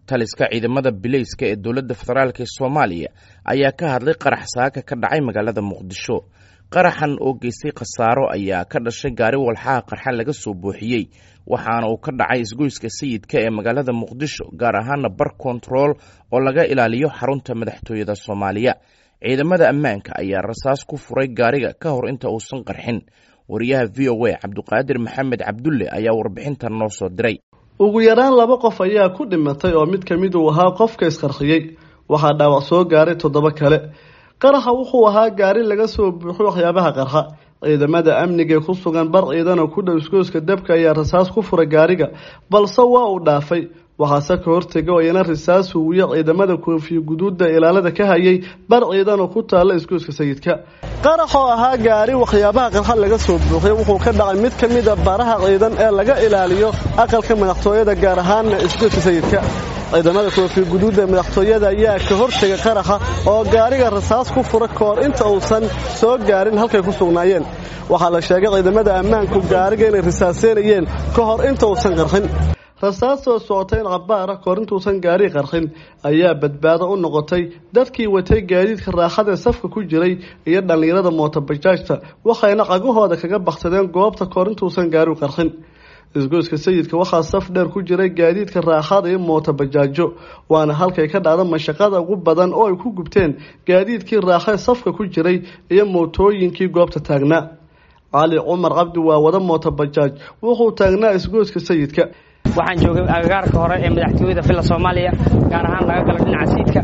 taliska ciidamada bileyska ee dowladda federaalk ee soomaaliya ayaa ka hadlay qarax saaka ka dhacay magaalada muqdisho qaraxan oo geystay khasaaro ayaa ka dhashay gaari walxaha qarxa laga soo buuxiyey waxaana uu ka dhacay isgoyska sayidka ee magaalada muqdisho gaar ahaana bar kontarool oo laga ilaaliyo xarunta madaxtooyada soomaaliya ciidamada ammaanka ayaa rasaas ku furay gaariga ka hor inta uusan qarxin wariyaha v o a cabduqaadir maxamed cabdulle ayaa warbixintan noo soo diray ugu yaraan laba qof ayaa ku dhimatay oo mid ka mid uu ahaa qofka isqarxiyey waxaa dhaawac soo gaaray toddoba kale qaraxa wuxuu ahaa gaari laga soo buuxo waxyaabaha qarxa ciidamada amnigaee ku sugan bar ciidan oo ku dhow isgooska dabka ayaa rasaas ku furay gaariga balse waa uu dhaafay waxaase ka hortega oo iyana rasaas huwiya ciidamada koofiya guduudda ilaalada ka hayay bar ciidan oo ku taalla isgooska sayidka qarax oo ahaa gaari waxyaabaha qarxa laga soo buuxiyay wuxuu ka dhacay mid ka mid a baraha ciidan ee laga ilaaliyo aqalka madaxtooyada gaar ahaana isgooska sayidka ciidamada koofiya guduudda madaxtooyada ayaa ka hortega qaraxa oo gaariga rasaas ku fura kahor inta uusan soo gaarin halkay ku sugnaayeen waxaa la sheegay ciidamada ammaanku gaariga inay rasaaseynayeen ka hor inta uusan qarxin rasaastoo socotay in cabaara kahor intuusan gaari qarxin ayaa badbaado u noqotay dadkii watay gaadiidka raaxadaee safka ku jiray iyo dhallinyarada mootobajaajta waxayna cagahooda kaga baksadeen goobta kahor intuusan gaariu qarxin isgoyska sayidka waxaa saf dheer ku jiray gaadiidka raaxada iyo mootabajaajo waana halkay ka dhacda mashaqada ugu badan oo ay ku gubteen gaadiidkii raaxee safka ku jiray iyo mootooyinkii goobta taagnaa cali cumar cabdi waa wada mootobajaaj wuxuu taagnaa isgoyska sayidka waxaan joogay agagaarka hore ee madaxtooyada villa soomaaliya gaar ahaan laga gala dhinaca siidka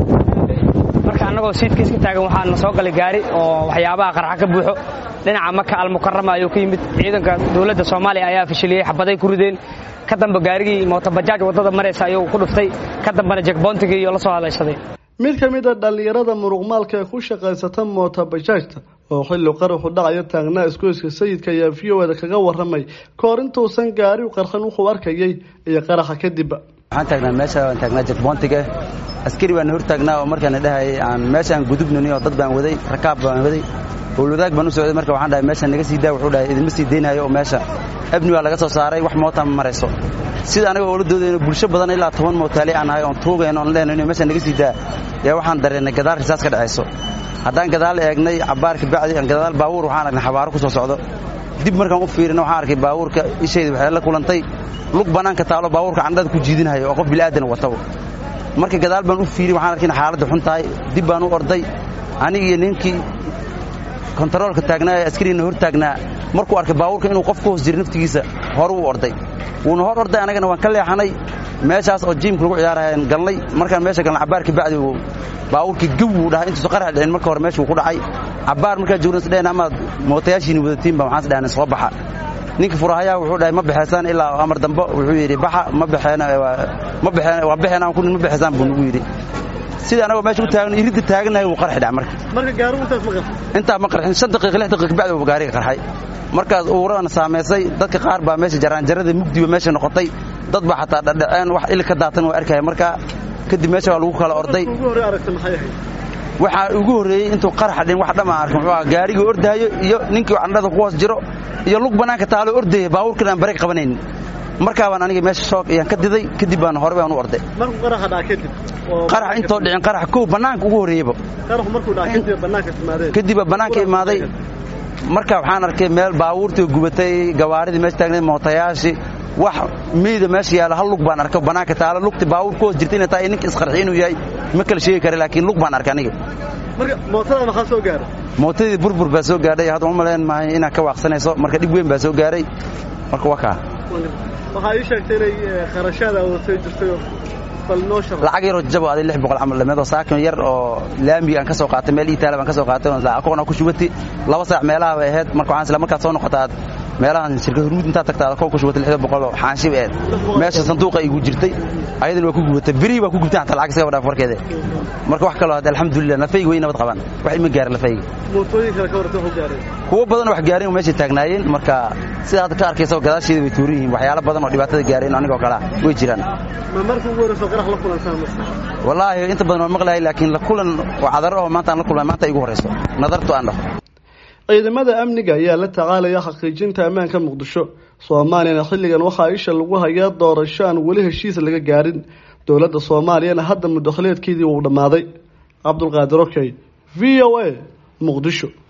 marka annagoo siidka iska taagan waxaa na soo galay gaari oo waxyaabaha qarxa ka buuxo dhinaca maka almukarama ayuu ka yimid ciidanka dowladda soomaaliya ayaa fashiliyey xabaday ku rideen ka damba gaarigii mootobajaaj waddada maraysa ayuu ku dhuftay ka dambana jekboontigii iyo la soo hadlaysaday mid ka mid a dhallinyarada muruqmaalka ee ku shaqaysata mootobajaajta oo xilli qaraxu dhacayo taagnaa isgoyska sayidka ayaa v o da kaga waramay kahor intuusan gaariu qarxin wuxuu arkayay iyo qaraxa kadibba waxaan taagnaa meesha waan taagnaa jekboontiga askari baan hor taagnaa oo markaana dhahayay aan meesha aan gudubnani oo dad baan waday rakaab baan waday howlwadaag baan u socday marka waxaan dhahay meesha naga sii daa wuxuu dhahay idinma sii deynayo oo meesha abni waa laga soo saaray wax moota ma marayso sida anaga oola doodayno bulsho badan ilaa toban mootaali aan nahay oon tuugayno oon leenayno inay meesha naga sii daa yaa waxaan dareennay gadaal risaas ka dhacayso haddaan gadaal eegnay cabbaarka bacdi gadaal baabuur waxaan aragnay xabaaro ku soo socdo dib markaan u fiirina waxaan arkay baabuurka ishayda waxay la kulantay lug bannaanka taalo baabuurka candhada ku jiidinhayo oo qof bilaadan wataba marka gadaal baan u fiiri waxaan arkay in xaaladda xun tahay dib baan u orday anigiiyo ninkii kontaroolka taagnaa ee askarigana hor taagnaa markuu arkay baabuurka inuu qof ku hoos jiro naftigiisa horu u orday wuuna hor orday annagana waan ka leexanay meeshaas oo jiimka lagu ciyaarahayaan galnay markaan meesha galnay cabbaarka bacdi uu baabuurkii gow uu dhahay intuusa qarax dhicin marka hore meeshuu ku dhacay cabbaar markaa joogna isdhaheen amaad mootayaashiini wadatiinba waxaan isdhahnay soo baxa ninka furahayaa wuxuu dhahay ma baxeysaan ilaa amar dambe wuxuu yidhi baxa ma baxeen ma baxeen waa baxeen aan ku ma baxeysaan buu nagu yidhi sida anagoo meesha u taagno iridda taaganahay wuu qarxi dhac marka marka gaarigu intaas ma qarxin intaa ma qarxin shan daqiiqa lix daqiiqa bacdi uu gaariga qarxay markaas uurana saamaysay dadka qaar baa meesha jaraanjarada mugdiba meesha noqotay dad baa xataa dhadhaceen wax ili ka daatan waa arkaya marka kadib meesha waa lagu kala orday waxaa ugu horreeyey intuu qaraxa dhin wax dhama arkin wuxuu ahaa gaarigii ordaayo iyo ninkii candhada ku hoos jiro iyo lug bannaanka taalo ordaya baabuurkan aan bareeg qabanaynin markaa baan aniga meesha shoog ayaan ka diday kadib baan hore baan u orday qarax intoo dhicin qarax kow bannaanka ugu horreeyeyba kadibba bannaanka imaaday marka waxaan arkay meel baabuurtii gubatay gawaaridii meesha taagnayd mootayaashii wax meyda meesha yaalla hal lug baan arkay bannaanka taalo lugti baabuur ku hoos jirta inay tahay ninka isqarxi inuu yahay ma kala sheegi kara laakiin lug baan arkay aniga mootada maxaa soo gaaray mootadii burbur baa soo gaadhay hadda uma malayn maayo inaad ka waaqsanayso marka dhib weyn baa soo gaaray marka waa kaa waxaa ii sheegtay inay kharashaada wadatay jirtayo lacag yaroo jabo aday lix boqol camal dhameed oo saakin yar oo laamiga aan ka soo qaatay meel iitaala baan ka soo qaatay akoona ku shubati laba saac meelaha bay ahayd marka waxaan isla markaad soo noqotaad meelahan shirkad hurmuud intaad tagta aad akoon ku shubatay lixda boqol oo xaanshib eed meesha sanduuqa igu jirtay ayadana waa ku gubatay berihii baa ku gubtay xataa lacag iskaga dhaaf warkeeda marka wax kaloo hadda alxamdulilah lafayga way nabad qabaan wax ima gaara lafayga mootooyin kale ka warta wuxuu gaaray kuwo badan wax gaareen oo meeshay taagnaayeen marka sida hadda ka arkaysa gadaasheeda way tuuran yihiin waxyaalo badan oo dhibaatada gaareen anigoo kale ah way jiraan ma markii ugu horreysoo qarax la kulantaan wallaahi inta badan waan maqlahay laakiin la kulan oo cadaro oo maanta aan la kulmay maanta igu horreyso nadartu aan dhaho ciidamada amniga ayaa la tacaalaya xaqiijinta ammaanka muqdisho soomaaliyana xilligan waxaa isha lagu hayaa doorasho aan weli heshiis laga gaarin dowladda soomaaliyana hadda muddakhaleedkeedii uu dhammaaday cabdulqaadir okey v o a muqdisho